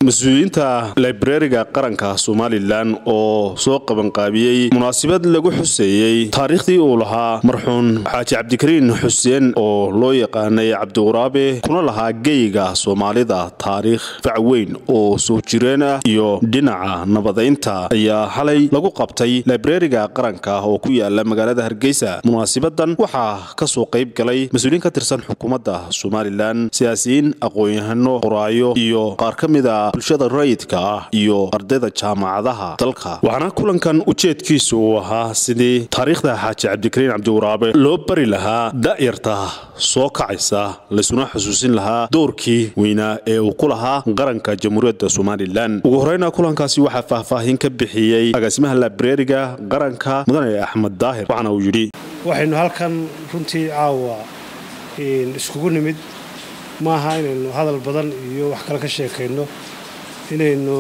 mas-uuliyiinta librariga qaranka somalilan oo soo qabanqaabiyey munaasabad lagu xuseeyey taariikhdii uu lahaa marxuun xaaji cabdikariin xuseen oo loo yaqaanay cabdiquraabe kuna lahaa geyga soomaalida taariikh fac weyn oo soo jireen ah iyo dhinaca nabadaynta ayaa xalay lagu qabtay librariga qaranka oo ku yaala magaalada hargeysa munaasabadan waxaa kasoo qayb galay mas-uuliyiin ka tirsan xukuumadda somalilan siyaasiyiin aqoon-yahano qoraayo iyo qaar ka mida bulshada rayidka ah iyo ardayda jaamacadaha dalka waxaana kulankan ujeedkiisu uu ahaa sidii taariikhda xaaji cabdikariin cabdiwaraabe loo bari lahaa da'yarta soo kacaysa laysuna xusuusin lahaa doorkii weynaa ee uu ku lahaa qaranka jamhuuriyadda somalilan ugu horeyna kulankaasi waxaa faahfaahin ka bixiyey agaasimaha librariga qaranka mudane axmed daahir waxaana uu yidhi waxaynu halkan runtii caawa iskugu nimid maaha inaynu hadal badan iyo wax kale ka sheekayno inaynu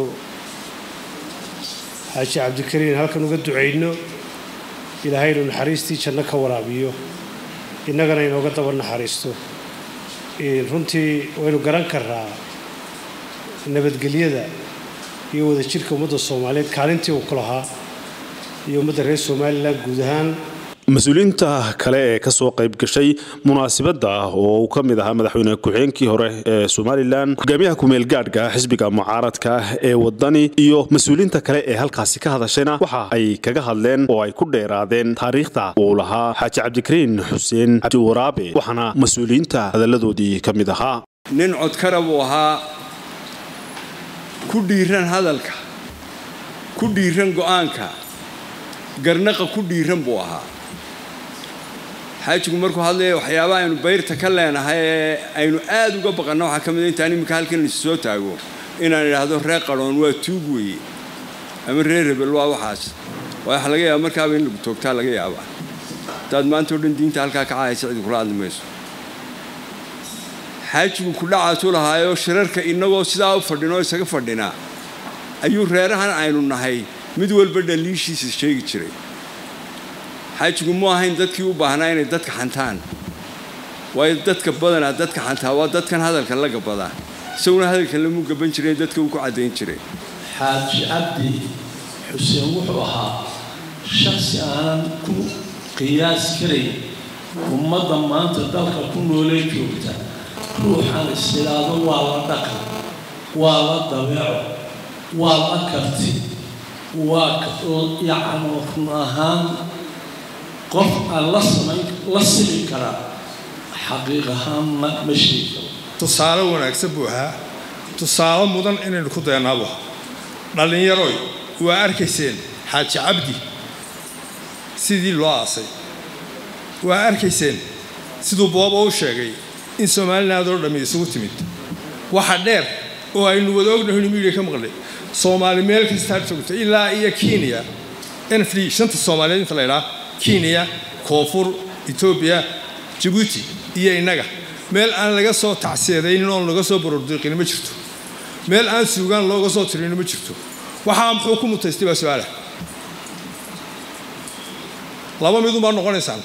xaaji cabdikariin halkan uga ducayno ilaahaynu naxariistii janno ka waraabiyo innagana inooga daba naxariisto runtii waynu garan karaa nabadgelyada iyo wadajirka ummadda soomaaliyeed kaalintii uu ku lahaa iyo ummadda reer somalilan guud ahaan mas-uuliyiinta kale ee kasoo qayb gashay munaasabadda oo uu ka mid ahaa madaxweyne ku-xigeenkii hore ee somalilan hogaamiyaha kumeel gaadhka xisbiga mucaaradka ah ee wadani iyo mas-uuliyiinta kale ee halkaasi ka hadashayna waxa ay kaga hadleen oo ay ku dheeraadeen taariikhda uu lahaa xaaji cabdikariin xuseen cabdiwaraabe waxaana mas-uuliyiinta hadalladoodii ka mid ahaa nin codkara buu ahaa ku dhiiran hadalka ku dhiiran go'aanka garnaqa ku dhiiran buu ahaa xaajigu markuu hadlaya waxyaabaha aynu bayrta ka leenahay ee aynu aad uga baqanno waxaa ka mid intaan iminka halkan is soo taago inaan idhaahdo reer qadhoon waa tuug weeye ama reer rebel waa waxaas waxa laga yaaba markaaba in lagu toogtaa laga yaabaa hadaad maanta o dhan diinta halkaa ka cahaysa cidi kula hadli mayso xaajigu kudhacaasuu lahaayoo shirarka innagoo sidaa u fadhinoo isaga fadhinaa ayuu reerahan aynu nahay mid walba dhaliishiisa sheegi jiray xaajigu mu ahayn dadkii u baahnaa inay dadka xantaan waayo dadka badanaa dadka xantaa waa dadkan hadalka la gabadaa isaguna hadalkan lamuu gaban jiray dadka uu ku caddayn jiray xaaji cabdi xuseen wuxuu ahaa shaksi aanan ku qiyaas karayn ummadda maanta dalka ku noolee joogta ruuxan isilaado waa la dhaqan waa la dabeeco waa la karti waa yacni run ahaan qof aan la samayn la simi karaa xaqiiq ahaan ma ma sheegi karo tusaale wanaagsan buu ahaa tusaale mudan inaynu ku daynaabo dhallinyaroy waa arkayseen xaaji cabdi sidii loo aasay waa arkayseen siduu booba u sheegay in somaliland oo dhammi isugu timid waxa dheer oo aynu wada ognahay midiya ka maqlay soomaali meel kastaa joogto ilaa iyo kenya nfd shanta soomaaliyeed inta la ydhaa kenya koonfur etoobiya jabuuti iyo innaga meel aan laga soo tacsiyadaynin oon laga soo borordiiqin ma jirto meel aan suugaan looga soo tirin ma jirto waxaa muxuu ku mutaystay baa su-aala laba midunbaa noqonaysaan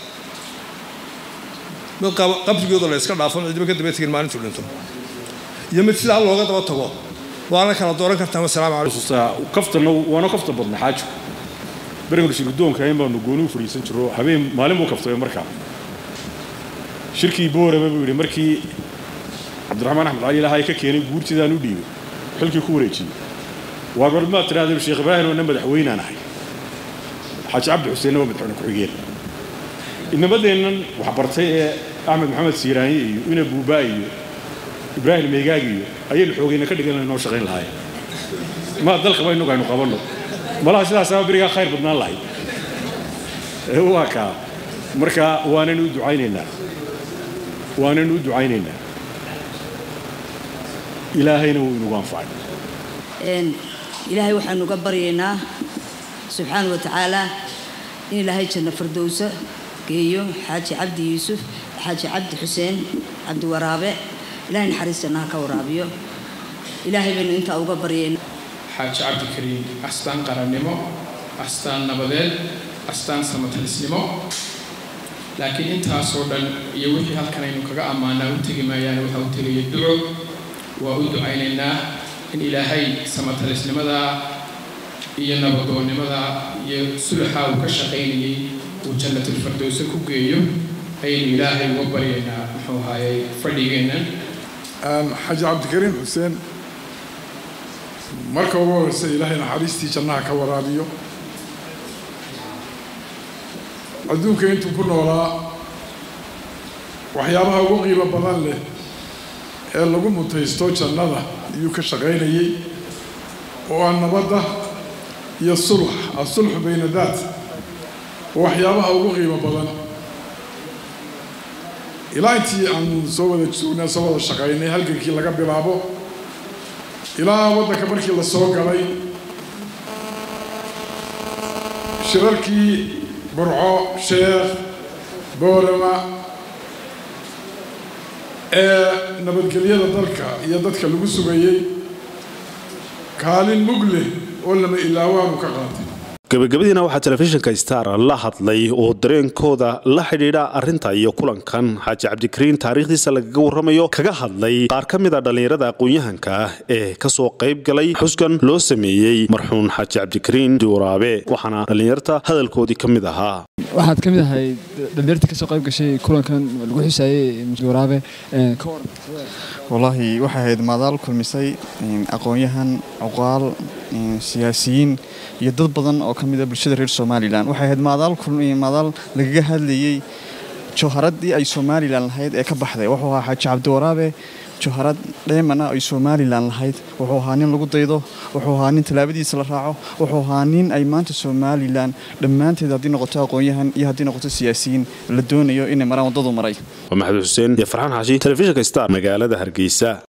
mid qabrigooda la yska dhaafo cidiba ka daba tegin maalintuu dhinto iyo mid sidaa looga daba tago waana kala dooran kartaa wasalaamu calaykum kaftana waana kafta badna xaajo berigan shirgudoonka in baanu gooni u fadhiisan jiro habeen maalin buu kaftay markaa shirkii boorama buu yidhi markii cabdiraxmaan axmed cali ilahay ka keenay guurtidaan u dhiibay xilkii ku wareejiyey waa bal maad tidhahdeen sheekh ibraahim oona madaxweynaan ahay xaaji cabdi xuseenna waa madaxweyne ku-xigeen inamadeennan waxbartay ee axmed maxamed siiraanye iyo ina buubaa iyo ibraahim meegaag iyo ayaynu xoogayna ka dhigan noo shaqayn lahaayeen maa dalkaba innagu aynu qabanno malaha sidaasaa berigaa khayr badnaan lahayd waa kaa marka waanaynu u ducaynaynaa waanaynu u ducaynaynaa ilaahayna wuu inugu anfacay ilaahay waxaanu uga baryaynaa subxaana wa tacaala in ilaahay janno fardowso geeyo xaaji cabdi yuusuf xaaji cabdi xuseen cabdiwaraabe ilahay naxariis jannaha ka waraabiyo ilaahay baynu intaa uga baryaynaa xaaji cabdikariin astaan qarannimo astaan nabadeed astaan samatalisnimo laakiin intaasoo dhan iyo wixii halkan aynu kaga ammaanaa u tegi maayaane waxaa u tegaya duco waa u ducaynaynaa in ilaahay samatalisnimada iyo nabadoonnimada iyo sulaxa uu ka shaqaynayay uu jannatulfardowse ku geeyo ayaynu ilaahay uga baryaynaa muxuu ahaayey fadhigeenna xaji cabdikariim xuseen marka ugu horeysa ilaahay naxariistii jannaha ka waraabiyo adduunka intuu ku noolaa waxyaabaha ugu qiimo badan leh ee lagu mutaysto jannada ayuu ka shaqaynayay oo ah nabadda iyo sulx asulxu bayna daat oo waxyaabaha ugu qiimo badan ilaa intii aanu soo wada joognay soo wada shaqaynay halgankii laga bilaabo ilaa waddanka markii la soo galay shirarkii burco sheekh boorama ee nabadgelyada dalka iyo dadka lagu sugayey kaalin mug leh oo lama ilaawaanu ka qaatay gabagabadiina waxaa telefishinka star la hadlay oo dareenkooda la xidhiidha arrinta iyo kulankan xaaji cabdikariin taariikhdiisa lagaga warramayo kaga hadlay qaar ka mid a dhallinyarada aqoon-yahanka ah ee kasoo qayb galay xuskan loo sameeyey marxuun xaaji cabdikariin diwaraabe waxaana dhallinyarta hadalkoodii ka mid ahaa waxaad ka mid ahay dhalinyarta kasoo qayb gashay kulankan lagu xusaayey waraabe wallaahi waxay ahayd maadaal kulmisay aqoon-yahan cuqaal siyaasiyiin iyo dad badan oo ka mid a bulshada reer somalilan waxay ahayd maadaal maadaal lagaga hadlayey jawharadii ay somalilan lahayd ee ka baxday wuxuu ahaa xaaji cabdiwaraabe jawharad dheemana ay somalilan lahayd wuxuu ahaa nin lagu daydo wuxuu ahaa nin tallaabadiisa la raaco wuxuu ahaa nin ay maanta somalilan dhammaanteed haddii noqoto aqoon-yahan iyo haddii noqoto siyaasiyiin la doonayo inay maraan waddadu maray waa maxamed xuseen iyo farxaan xaashi telefishinka star magaalada hargeysa